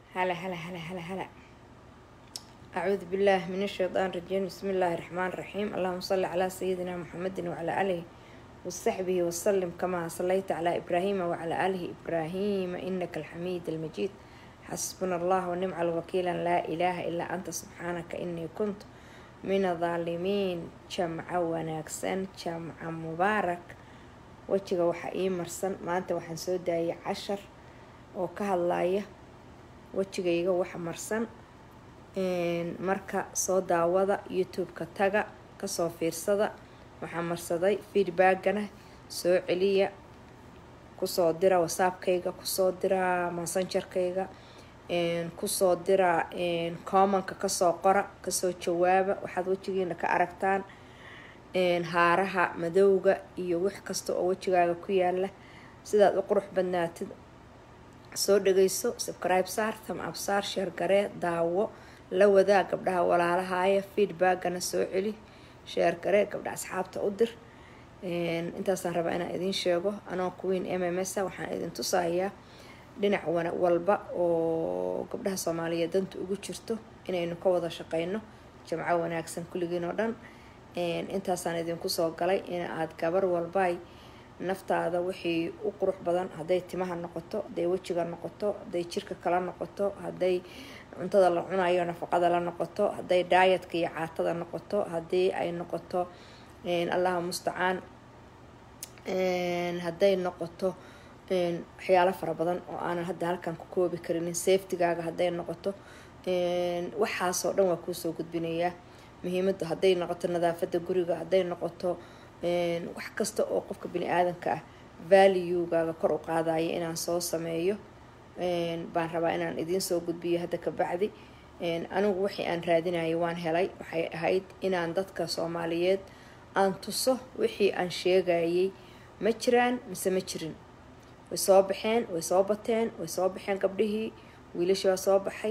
هلا هلا هلا هلا هلا أعوذ بالله من الشيطان الرجيم بسم الله الرحمن الرحيم اللهم صل على سيدنا محمد وعلى آله وصحبه وسلم كما صليت على إبراهيم وعلى آله إبراهيم إنك الحميد المجيد حسبنا الله ونعم الوكيل لا إله إلا أنت سبحانك إني كنت من الظالمين جمع وناكسن جمع مبارك wejiga waxaa ii marsan maanta waxaan soo daayay cashar oo ka hadlaya wejigayga waxa marsan marka soo daawada youtube-ka taga kasoo fiirsada waxaa marsaday feedbackana soo celiya kusoo dira whatsappkayga kusoo dira messengerkayga kusoo dira commonka kasoo qora kasoo jawaaba waxaad wejigiina ka aragtaan haaraha madowga iyo wax kasta oo wejigaaga ku yaala sidaad u qurux badnaatid soo dhageyso subcribe saar tam absaar sheer garee daawo la wadaa gabdhaha walaalahaaya feedbackana soo celi sheer garee gabdha asxaabta u dir intaasaan rabaa inaan idiin sheego anoo queen m m s waxaan idin tusayaa dhinac walba oo gabdhaha soomaaliyeed danta ugu jirto inaynu ka wada shaqeyno jamco wanaagsan kulligiin oo dhan intaasaan idinku soo galay in aad gabar walbay naftaada wixii u qurux badan hadday timaha noqoto hadday wejiga noqoto hadday jirka kala noqoto hadday cuntada la cunayo nafaqada la noqoto hadday daayadka iyo caatada noqoto haddii ay noqoto allaha mustacaan hadday noqoto waxyaalo fara badan oo aanan hadda halkan ku koobi karinin safetygaaga hadday noqoto waxaasoo dhan waa kuusoo gudbinayaa muhiimada hadday noqoto nadaafada guriga hadday noqoto wax kasta oo qofka bini aadanka ah valuegaaga kor u qaadaya inaan soo sameeyo baan rabaa inaan idiin soo gudbiyo hadda kabacdi anigu wixii aan raadinayo waan helay waxay ahayd inaan dadka soomaaliyeed aan tuso wixii aan sheegayay ma jiraan mise ma jirin way soo baxeen way soo bateen way soo baxeen gabdhihii wiilashii waa soo baxay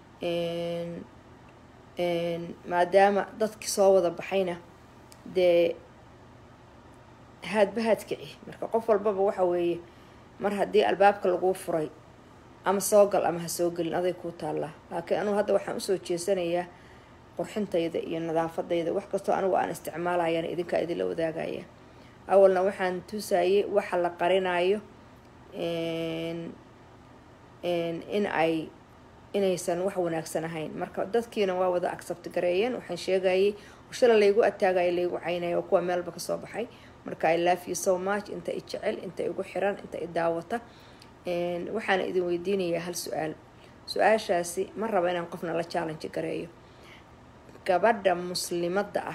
maadaama dadkii soo wada baxayna dee haadba haadkici marka qof walbaba waxa weeye mar haddii albaabka laguu furay ama soo gal ama ha soo gelin aday kuu taallaa laakiin anugu hadda waxaan usoo jeesanayaa qurxintayda iyo nadaafadayda wax kastoo anigu aan isticmaalayana idinkaa idinla wadaagaya awalna waxaan tusayay waxa la qarinayo in ay inaysan wax wanaagsan ahayn marka dadkiina waa wada accept gareeyeen waxaan sheegayay shala laygu ataagaya laygu caynaya oo kuwa meelba kasoo baxay marka i love you so much inta i jecel inta igu xiran inta i daawata waxaana idin weydiinayaa hal su-aal su-aashaasi ma raba inaan qofna la challenge gareeyo gabadha muslimadda ah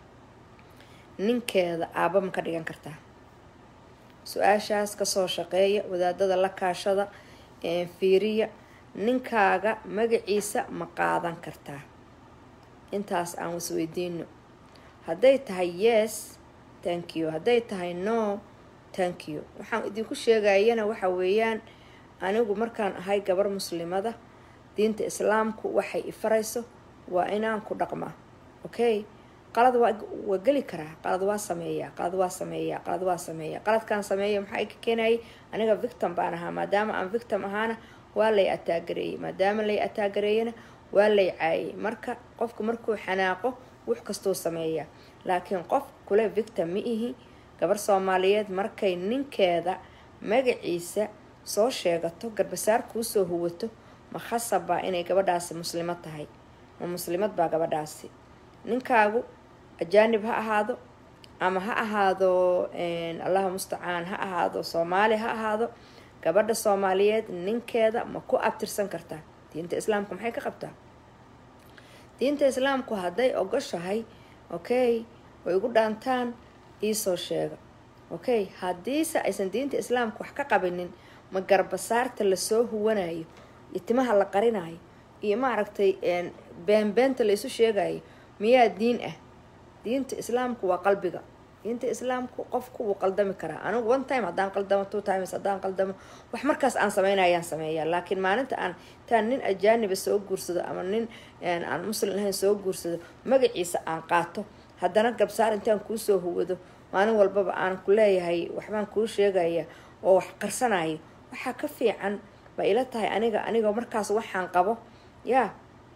ninkeeda aaba ma ka dhigan kartaa su-aashaas kasoo shaqeeya wadaadada la kaashada fiiriya ninkaaga magaciisa ma qaadan kartaa intaas aan wasweydiino hadday tahay yes thank you hadday tahay no thank you waxaan idinku sheegayana waxa weeyaan anigu markaan ahay gabar muslimada diinta islaamku waxay ifarayso waa inaan ku dhaqmaa okay qalad waa waa geli karaa qalad waa sameeyaa qalad waa sameeyaa qalad waa sameeyaa qaladkaan sameeya maxaa ka keenayay aniga victim baan ahaa maadaama aan victim ahaana waa lay ataagareeyey maadaama lay ataagareeyana waa lay caayay marka qofku markuu xanaaqo wax kastuu sameeyaa laakiin qof kule victim ma ihi gabar soomaaliyeed markay ninkeeda magaciisa soo sheegato garbasaar kuusoo huwato ma khasabaa inay gabadhaasi muslimad tahay ma muslimad baa gabadhaasi ninkaagu ajaanib ha ahaado ama ha ahaado allaha mustacaan ha ahaado soomaali ha ahaado gabadha soomaaliyeed ninkeeda ma ku abtirsan kartaa diinta islaamku maxay ka qabtaa diinta islaamku hadday ogoshahay okay way igu dhaantaan iisoo sheega okay haddiise aysan diinta islaamku wax ka qabinin ma garbasaarta lasoo huwanayo iyo timaha la qarinayo iyo maaragtay beenbeenta laysu sheegayo miyaa diin ah diinta islaamku waa qalbiga diinta islaamku qofku wuu qaldami karaa anigu one time haddaan qaldamo two times haddaan qaldamo wax markaas aan sameynayaan sameeyaa laakiin maalinta aan intaan nin ajaaniba soo guursado ama nin aan muslim ahayn soo guursado magaciisa aan qaato haddana gabsaar intaan kuusoo huwado maalin walbaba aan ku leeyahay waxbaan kuu sheegaya oo wax qarsanayo waxaa ka fiican bay ila tahay aniga aniga markaas waxaan qabo yaa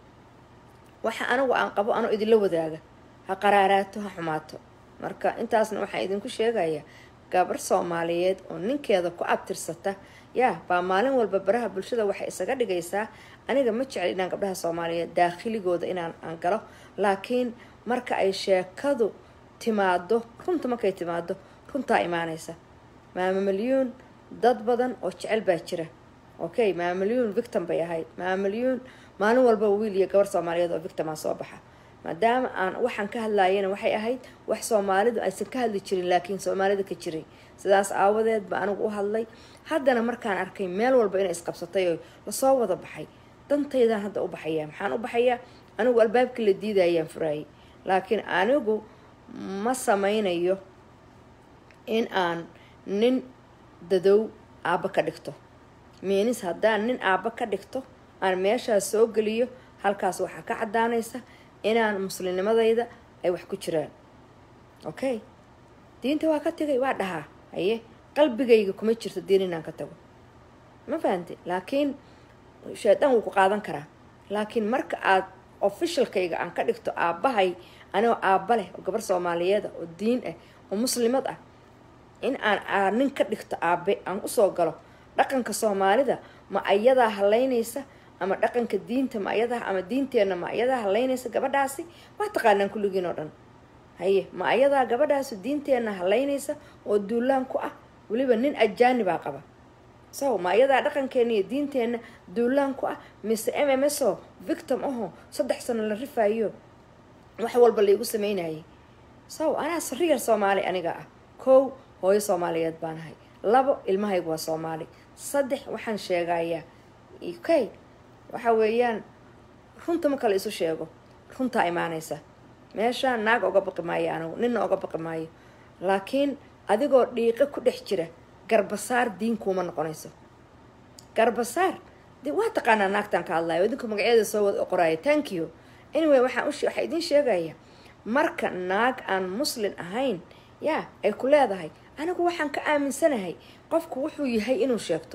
waxa anigu aan qabo anoo idinla wadaaga ha qaraaraato ha xumaato marka intaasna waxaan idinku sheegayaa gabar soomaaliyeed oo ninkeeda ku abtirsata yaa baa maalin walba baraha bulshada waxay isaga dhigaysaa aniga ma jecel inaan gabdhaha soomaaliyeed daakhiligooda inaan aan galo laakiin marka ay sheekadu timaado runta markay timaado runtaa imaanaysa maamamalyuun dad badan oo jecel baa jira okay maamamalyuun victim bay ahayd maamamalyuun maalin walba wiil iyo gabar soomaaliyeed oo victimaa soo baxa maadaama aan waxaan ka hadlayana waxay ahayd wax soomaalidu aysan ka hadli jirin laakiin soomaalida ka jiray sidaas aawadeed ba anigu u hadlay haddana markaan arkay meel walba inay isqabsatay oo lasoo wada baxay dantaydaan hadda u baxayaa maxaan u baxayaa anigu albaabkii la diidayaan furaayay laakiin anigu ma sameynayo in aan nin dadow aabba ka dhigto miinis haddaan nin aabba ka dhigto aan meeshaas soo geliyo halkaas waxaa ka caddaanaysa inaan muslimnimadayda ay wax ku jiraan okay diinta waa ka tegay waa dhahaa haye qalbigayga kuma jirto diin inaan ka tago ma fahamte laakiin shaydaan wuu ku qaadan karaa laakiin marka aad officialkayga aan ka dhigto aabbahay anigoo aabba leh oo gabar soomaaliyeeda oo diin ah oo muslimad ah in aan nin ka dhigto aabe aan usoo galo dhaqanka soomaalida ma ayadaa halaynaysa ama dhaqanka diinta ma ayadaa ama diinteenna ma ayadaa halaynaysa gabadhaasi waa taqaanaan kulligiin oo dhan haye ma ayadaa gabadhaasi diinteenna halaynaysa oo duulaan ku ah weliba nin ajaanibaa qaba so ma ayadaa dhaqankeena iyo diinteenna duulaan ku ah mise m m s o victim aho saddex sano la rifaayo wax walba laigu sameynayay so anaa sariyar soomaali aniga ah kow hooyo soomaaliyeed baan ahay labo ilmahaygu waa soomaali saddex waxaan sheegayaa okay waxa weeyaan runta marka la isu sheego runtaa imaanaysa meeshaan naag oga baqi maayo anigu ninna oga baqi maayo laakiin adigoo dhiiqo ku dhex jira garbasaar diin kuuma noqonayso garbasaar de waa taqaanaa naagtaan ka hadlayo idinku magaceeda soo wada qoraayo thank you anyway waxaan u waxaa idiin sheegaya marka naag aan muslin ahayn yaa ay ku leedahay anigu waxaan ka aaminsanahay qofku wuxuu yahay inuu sheegto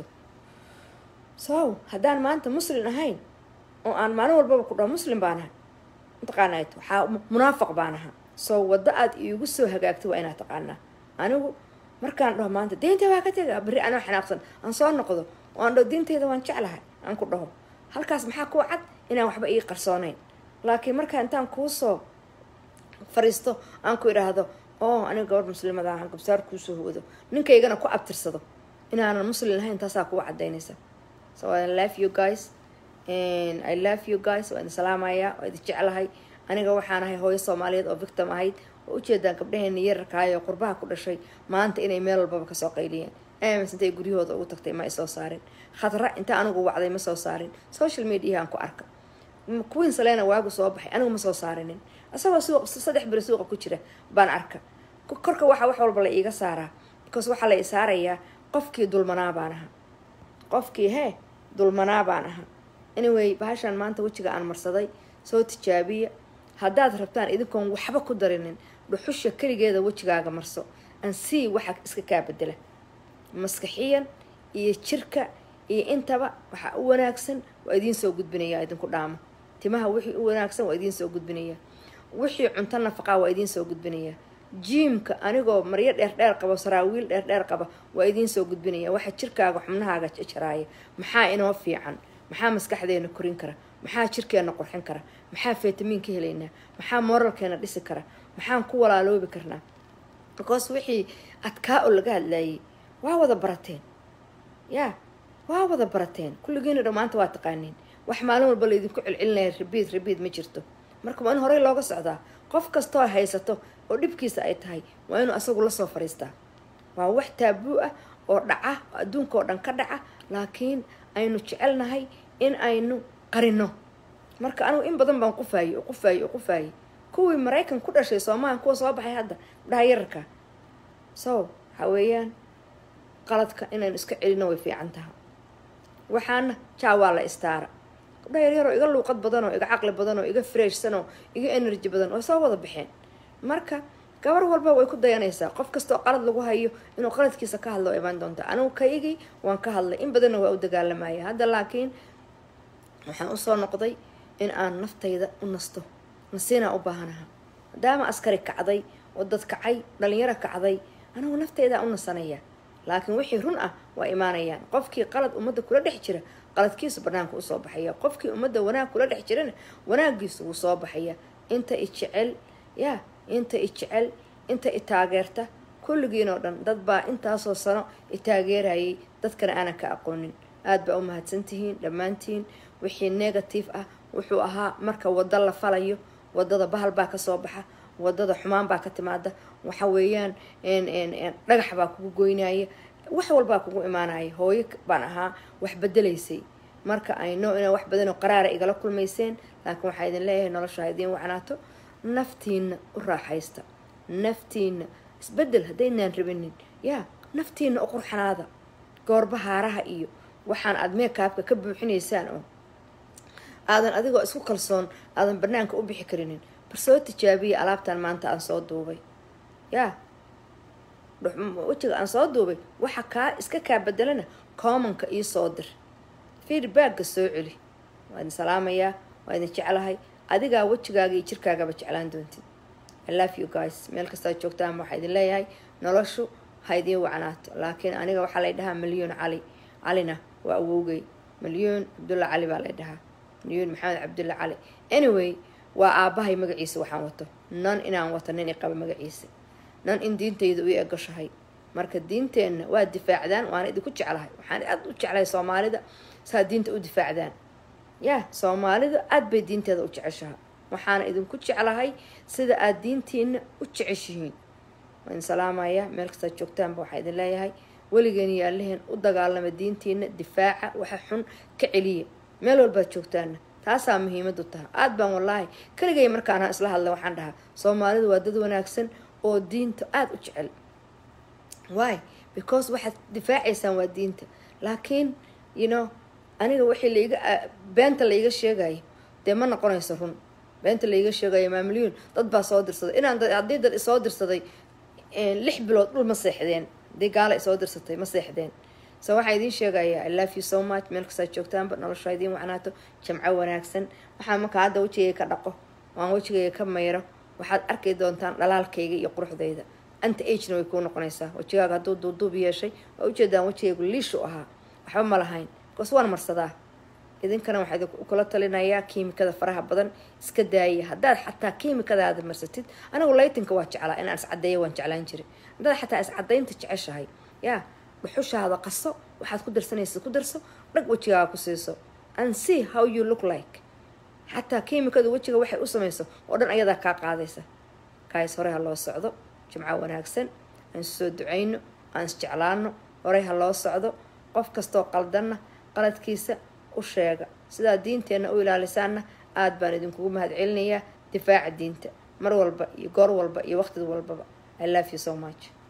so haddaan maanta muslin ahayn oo aan maalin walbaba ku dhaho muslim baan ahay mataqaanaa waxaa munaafaq baan ahaa so waddo aad iigu soo hagaagto waa inaad taqaanaa anigu markaan dhaho maanta diinta waa ka tega berri anoo xanaaqsan aan soo noqdo oo aan dhaho diintayda waan jeclahay aan ku dhaho halkaas maxaa kuu cad inaan waxba ii qarsoonayn laakiin markaa intaan kuusoo fariisto aan ku idhaahdo oo aniga gabadh muslimada ahaan gabsaar kuusoo hoodo ninkaygana ku abtirsado inaanan muslin ahayn taasaa kuga cadaynaysa so I love you guys and I love you guys waa idin salaamayaa waa idin jeclahay aniga waxaan ahay hooyo soomaaliyeed oo victim ahayd oo ujeedaan gabdhaheena yararkaayoo qurbaha ku dhashay maanta inay meel walbaba kasoo qayliyeen ms intay guryahooda ugu tagtay ma ay soo saarin khadra inta anigu wacday ma soo saarin social mediahaan ku arka queen salena waagu soo baxay anigu ma soo saarinin asagoo suuq saddex beri suuqa ku jira baan arka korka waxaa wax walba la iiga saaraa because waxaa la i saarayaa qofkii dulmanaa baan ahaa qofkii hee dulmanaa baan ahaa anyway bahashaan maanta wejiga aan marsaday soo tijaabiya haddaad rabtaan idinkoon waxba ku darinin dhuxusha keligeeda wejigaaga marso aan sii waxa iska kaa bedela maskaxiyan iyo jirka iyo intaba waxaa u wanaagsan waa idiin soo gudbinayaa idinku dhaamo timaha wixii u wanaagsan waa idiin soo gudbinayaa wixii cunto nafaqaa waa idiin soo gudbinayaa jiimka anigoo maryo dheerdheer qabo saraawiil dheerdheer qaba waa idiin soo gudbinaya waxa jirkaaga xubnahaaga jaraaya maxaa inoo fiican maxaa maskaxdeena korin kara maxaa jirkeena qurxin kara maxaa fitamiin ka helaynaa maxaa moralkeena dhisi kara maxaan ku walaaloobi karnaa because wixii adkaa oo laga hadlaayay waa wada barateen yaa waa wada barateen kulligiina dhammaanta waa taqaaniin wax maalin walba laydinku celcelinaya rabiid rabiid ma jirto marka waa in horey looga socdaa qof kastoo haysato oo dhibkiisa ay tahay waa inuu asagu lasoo fariistaa waa wax taabuu ah oo dhaca oo adduunka oo dhan ka dhaca laakiin aynu jecelnahay in aynu qarino marka anigu in badan baan qufaayey oo qufaayey oo qufaayey kuwii maraykan ku dhashay soomaaliya kuwa soo baxay hadda dhaha yararka so waxa weeyaan qaladka inaynu iska celino way fiican taha waxaana jaa waa la istaara gabdhaha yaryaroo iga luuqad badan oo iga caqli badan oo iga freshsan oo iga energy badan oo soo wada baxeen marka gabar walba way ku dayanaysaa qof kastoo qalad lagu hayo inuu qaladkiisa ka hadlo imaan doonta anigu kaygii waan ka hadlay in badanna waa u dagaalamaya hadda laakiin waxaan usoo noqday in aan naftayda u nasto nasiinaa u baahanaha maadaama askari kacday oo dad kacay dhalinyaro kacday anigu naftaydaa u nasanaya laakiin wixii run ah waa imaanayaan qofkii qalad ummadda kula dhex jira qaladkiisu banaanka usoo baxaya qofkii ummadda wanaag kula dhex jirana wanaagiisu wuu soo baxaya inta i jecel yaa inta i jecel inta i taageerta kulligiin oo dhan dad baa intaasoo sano i taageerayay dadkana aanan ka aqoonin aada baa u mahadsantihiin dhammaantiin wixii negative ah wuxuu ahaa marka waddo la falayo wadada bahal baa kasoo baxa wadada xumaan baa ka timaada waxa weeyaan dhagax baa kugu goynaya wax walbaa kugu imaanaya hooyo baan ahaa wax bedelaysay marka ayno inaa wax badanoo qaraara igala kulmayseen laakiin waxaa idin leeyahay nolosha ha idiin wacnaato naftiina u raaxaysta naftiina isbedel haddaynaan rabinin yaa naftiina u qurxanaada goorba haaraha iyo waxaan aada meekaabka ka buuxinaysaan oo aadan adigoo isku kalsoon aadan banaanka u bixi karinin bar soo tijaabiya alaabtan maanta aan soo duubay yaa wejiga aan soo duubay waxa kaa iska kaa bedelana commonka io soo dir feedbacka soo celi waa idin salaamayaa waa idin jeclahay adigaa wejigaaga iyo jirkaagaba jeclaan doontid i love you guys meel kastaad joogtaan waxaa idin leeyahay noloshu ha idiin wacnaato laakiin aniga waxaa lay dhahaa milyoon cali calina waa awowgay milyoon cabdulla cali baa lay dhahaa milyoon maxamed cabdulla cali anyway waa aabahay magaciisa waxaan wato nan inaan wato nin i qaba magaciisa nan in diintayda u egashahay marka diinteenna waa difaacdaan waana idinku jeclahay waxaan aada u jeclahay soomaalida saa diinta u difaacdaan yaa soomaalida aada bay diinteeda u jeceshaha waxaana idinku jeclahay sida aada diintiina u jeceshihiin waa idin salaamaya meel kastaad joogtaanba waxaa idin leeyahay weligeen iyo alliheen u dagaalama diintiina difaaca waxa xun ka celiya meel walbaad joogtaana taasaa muhiimadu taha aada baan wallaahi keligay markaana isla hadla waxaan dhahaa soomaalidu waa dad wanaagsan oo diinta aada u jecel why because waxaad difaacaysaan waa diinta laakiin you know aniga waxay laiga beenta laiga sheegayo dee ma noqonayso run beenta laiga sheegayo maamilyoon dad baa soo dirsaday inaan haddii dad isoo dirsaday lix bilood dhul ma seexdeen haddii gaala isoo dirsatay ma seexdeen so waxaa idiin sheegayaa i love you so much meel kastaad joogtaanba nolosha idiin wacnaato jamco wanaagsan waxaa marka hadda wejigayga ka dhaqo waan wejigayga ka mayro waxaad arki doontaan dhalaalkayga iyo quruxdayda anta agena way kuu noqonaysaa wejigaaga hadduu duuduub yeeshay waa ujeedaan wejigaygu liishu ahaa waxba ma lahayn bikoos waan marsadaa idinkana waxaa idinkula talinayaa kiimikada faraha badan iska daaya haddaad xataa kiimikadaada marsatid anigu laytinka waa jeclaa inaan iscadeeyo waan jeclaan jiray haddaad xataa iscadaynta jeceshahay yaa dhuxushaada qaso waxaad ku darsanaysa ku darso dhag wejigaaga ku siiso and see how you look like xataa kiimikadu wejiga waxay u samayso oo dhan ayadaa kaa qaadaysa kaas horey ha loo socdo jimco wanaagsan aan isu soo ducayno aan isjeclaano horey ha loo socdo qof kastoo qaldanna qaladkiisa u sheega sidaa diinteenna u ilaalisaanna aada baan idinkugu mahad celinayaa difaaca diinta mar walba iyo goor walba iyo waqtid walbaba i love you so much